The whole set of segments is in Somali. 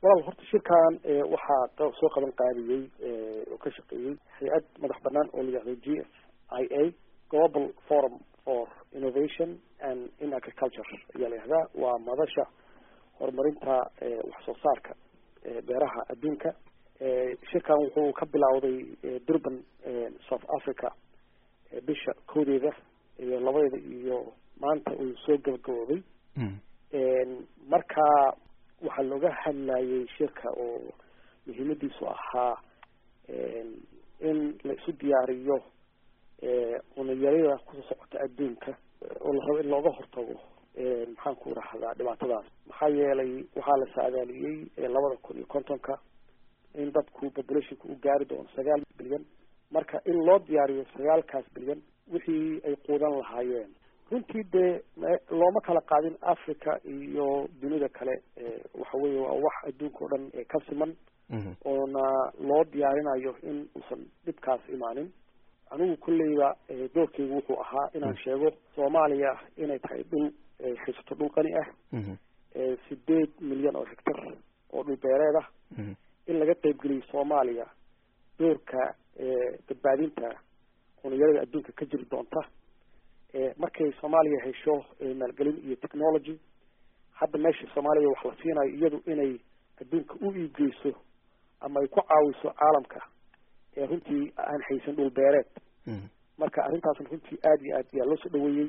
walaal horta shirkan waxaa soo qaban qaadiyey oo ka shaqeeyey hay-ad madax banaan oo la yihahdo g f i a global forum for innovation and in agriculture ayaa la yihahdaa waa madasha horumarinta wax soo saarka beeraha adduunka shirkan wuxuu ka bilowday durban south africa bisha koodeeda iyo labadeeda iyo maanta uu soo gabagaboobay marka waxaa looga hadlayay shirka oo muhiimadiisu ahaa in la isu diyaariyo cunayarida kusoo socota adduunka oo la rabo in looga hortago maxaan ku rahdaa dhibaatadaas maxaa yeelay waxaa la saadaaliyey labada kun iyo kontonka in dadku populationka u gaari doono sagaal bilyan marka in loo diyaariyo sagaalkaas bilyan wixii ay quudan lahaayeen runtii dee looma kala qaadin africa iyo dunida kale waxa weeye waa wax adduunka o dhan ka siman oona loo diyaarinayo in uusan dhibkaas imaanin anigu kolleyba doorkeygu wuxuu ahaa inaan sheego soomaaliya inay tahay dhul haysato dhul qani ah sideed milyan oo hectar oo dhul beereed ah in laga qaybgeliyo soomaaliya doorka badbaadinta cuniyarada adduunka ka jiri doonta markay soomaaliya hesho maalgelin iyo technology hadda meesha soomaaliya wax la siinayo iyadu inay adduunka u iibgeyso ama ay ku caawiso caalamka ee runtii aan haysan dhul beereed marka arrintaasna runtii aada iyo aad ayaa loo soo dhaweeyey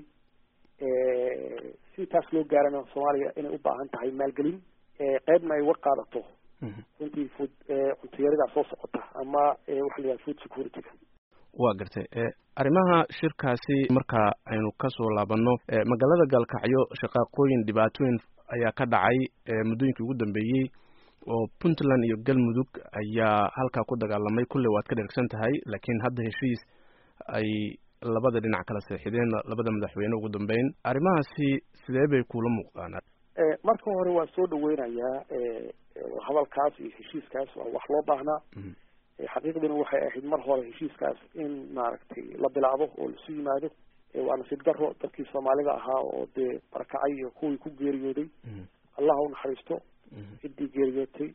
si taas loo gaarana soomaaliya inay u baahan tahay maalgelin qeybna ay uga qaadato runtii food cuntayaridaa soo socota ama waxa la yihahda food security-ga waa gartay arrimaha shirkaasi marka aynu kasoo laabanno magaalada gaalkacyo shaqaaqooyin dhibaatooyin ayaa ka dhacay muddooyinkii ugu dambeeyey oo puntland iyo galmudug ayaa halkaa ku dagaalamay kulley waad ka dhergsan tahay laakiin hadda heshiis ay labada dhinac kala seexideen labada madaxweyne ugu dambeyn arrimahaasi sidee bay kula muuqdaan marka hore waan soo dhaweynayaa hadalkaas iyo heshiiskaas waa wax loo baahnaa xaqiiqdina waxay ahayd mar hore heshiiskaas in maaragtay la bilaabo oo laisu yimaado waa nasiib daro dadkii soomaalida ahaa oo dee barakacay iyo kuwii ku geeriyooday allah u naxariisto ciddii geeriyootay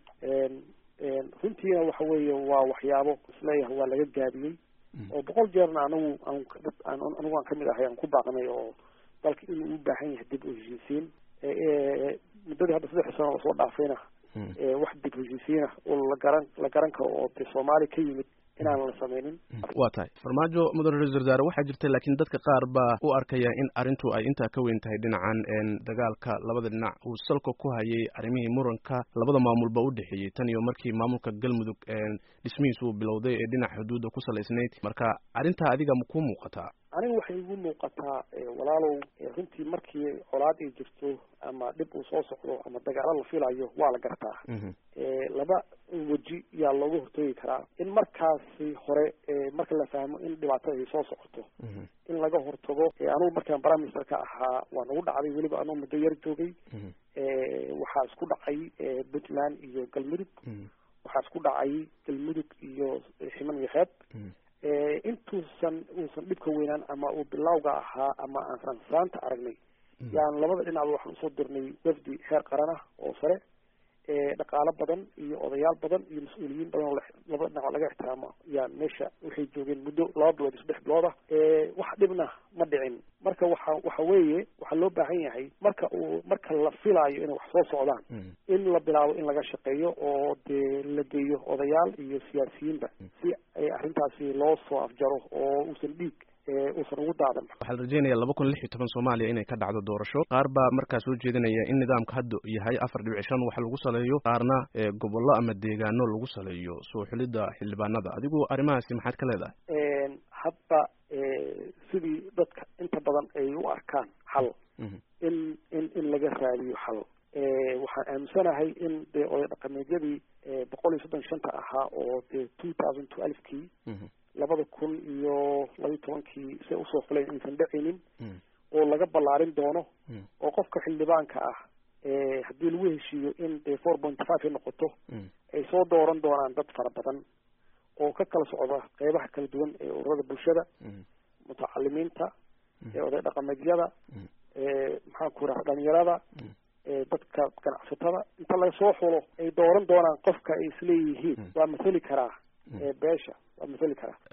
runtiina waxa weeye waa waxyaabo isleeyahay waa laga gaabiyey oo boqol jeerna anagu anigu aan kamid ahay aan ku baaqnay oo dalka inuu u baahan yahay dib u heshiisiin muddadii hadda saddex sano lasoo dhaafayna wax dib heshiisiina oo la garan la garan karo oo de soomaali ka yimid inaan la sameynin waa tahay farmaajo mudane ra-isul wasaare waxaa jirta laakiin dadka qaar baa u arkaya in arrintu ay intaa ka weyn tahay dhinacan dagaalka labada dhinac uu salka ku hayay arrimihii muranka labada maamulba u dhexeeyey tan iyo markii maamulka galmudug dhismihiis uu bilowday ee dhinac xuduudda ku salaysnayd marka arrintaa adiga ma ku muuqataa aniga waxay igu muuqataa walaalow runtii markii colaad ay jirto ama dhib uu soo socdo ama dagaalo la filayo waa la gartaa laba weji yaa looga hortoogi karaa in markaasi hore marka la fahmo in dhibaatada ay soo socoto in laga hortago anugu markaan prime minister ka ahaa waa nagu dhacday weliba anuu muddo yar joogay waxaa isku dhacay puntland iyo galmudug waxaa isku dhacay galmudug iyo ximan iyo xeeb intuusan uusan dhibka weynaan ama uu bilawga ahaa ama aan saansaanta aragnay yaan labada dhinacba waxaan usoo dirnay wafdi heer qaran ah oo sare dhaqaalo badan iyo odayaal badan iyo mas-uuliyiin badan oo labada dhinac laga ixtiraamo yaan meesha waxay joogeen muddo laba bilood iyo saddex bilood ah wax dhibna ma dhicin marka waxa waxa weeye waxaa loo baahan yahay marka uu marka la filaayo inay wax soo socdaan in la bilaabo in laga shaqeeyo oo dee la geeyo odayaal iyo siyaasiyiinba si ay arrintaasi loo soo afjaro oo uusan dhiig uusan ugu daadan waxaa la rajeynaya laba kun lix iyo toban soomaaliya inay ka dhacdo doorasho qaar baa markaa soo jeedinaya in nidaamka hadda yahay afar dhibic shan wax lagu saleeyo qaarna gobollo ama deegaano lagu saleeyo soo xulidda xildhibaanada adigu arrimahaasi maxaad ka leedahay hadda sidii dadka inta badan ay u arkaan xal in in in laga raadiyo xal waxaan aaminsanahay in dee oday dhaqameedyadii boqol iyo soddon shanta ahaa oo dee two thousand twelvekii labada kun iyo labiyi tobankii say usoo fuleen inaysan dhacaynin oo laga ballaarin doono oo qofka xildhibaanka ah haddii lagu heshiiyo in dee four point five ay noqoto ay soo dooran doonaan dad fara badan oo ka kala socda qeybaha kala duwan ee ururada bulshada mutacalimiinta ee oday dhaqameedyada maxaan ku raha dhalinyarada dadka ganacsatada inta lasoo xulo ay dooran doonaan qofka ay isleeyihiin waa mathali karaa beesha waa mathali karaa